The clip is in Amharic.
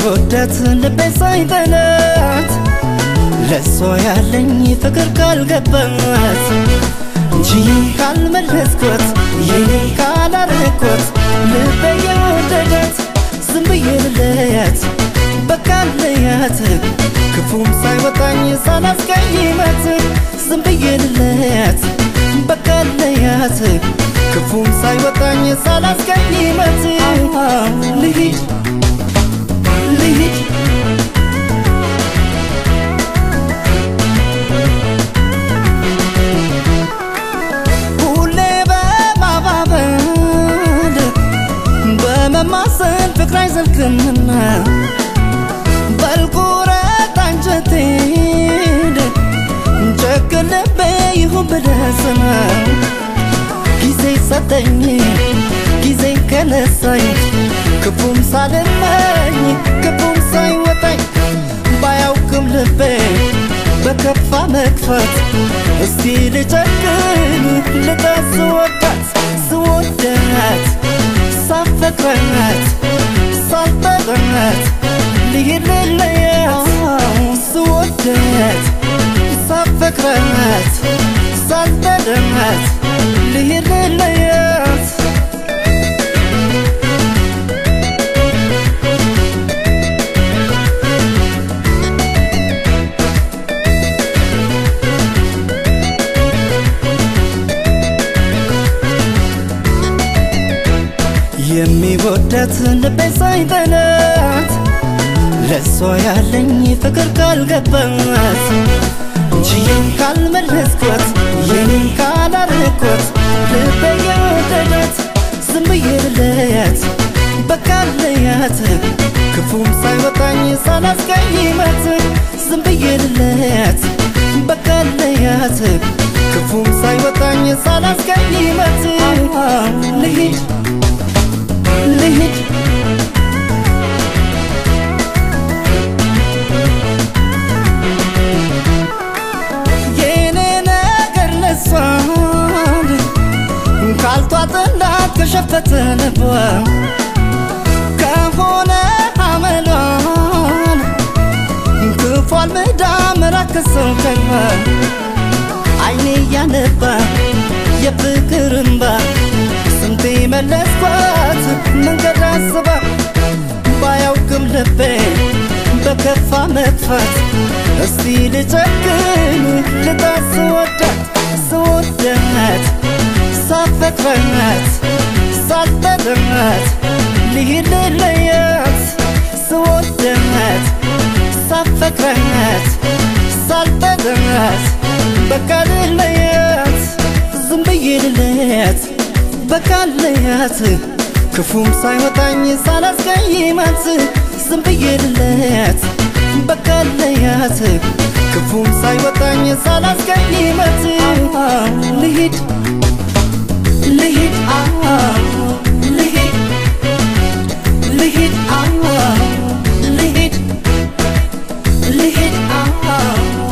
የሚወዳት ልቤ ሳይጠላት ለሷ ያለኝ ፍቅር ካልገባት እንጂ ካልመለስኳት የኔ ካላረኳት ልቤ የወደዳት ዝም ብዬ ልለያት በቃ ልለያት ክፉም ሳይወጣኝ ሳላስቀይማት ዝም ብዬ ልለያት በቃ ልለያት ክፉም ሳይወጣኝ ሳላስቀይማት ልሂድ ልሂድ ሁሌ በማባበል በመማሰል ፍቅር አይዘልቅምና በልቁረጥ አንጀቴን ጨክን ልቤ ይሁን ብለስና ጊዜ ሰጠኝ ጊዜ ከነሳኝ ክፉም ሳልመኝ ክፉም ሳይወጣኝ ባያውቅም ልቤ በከፋ መክፋት እስቲ ልጨክን ልጣት ስወዳት ስወዳት ሳፈቅራት ሳልጠራት ልሂድ ልለያት ስወዳት ሳፈቅራት ሳልጠራት ልሂድ ልለያት የሚወዳት ልቤ ሳይጠላት ለሷ ያለኝ ፍቅር ካልገባት እንጂ ካልመለስኳት የኔ ካላረኳት ልቤ የወደዳት ዝም ብዬ ልለያት በቃ ልለያት ክፉም ሳይወጣኝ ሳላስቀይማት ዝም ብዬ ልለያት በቃ ልለያት ክፉም ሳይወጣኝ ሳላስቀይማት ልሂድ ልሂድ የኔ ነገር ለሷን ካልቷጥላት ከሸፈተ ልቧ ከሆነ አመሏን ክፏል ምዳ መራከሰው ከልባ አይኔ እያነባ የፍቅር እንባ ስንቴ መለስኳት መንገድ አስባ ባያውቅም ልቤ በከፋ መጥፋት እስቲ ልጨክን ልጣት ስወዳት ስወዳት ሳፈቅራት ሳልጠራት ልሂድ ልለያት ስወዳት ሳፈቅራት ሳልጠራት በቃ ልለያት ዝም ብዬ ልለያት በቃ ልለያት ክፉም ሳይወጣኝ ሳላስቀይማት ዝም ብዬ ልለያት በቃ ልለያት ክፉም ሳይወጣኝ ሳላስቀይማት ልሂድ ልሂድ ልሂድ ልሂድ ልሂድ ልሂድ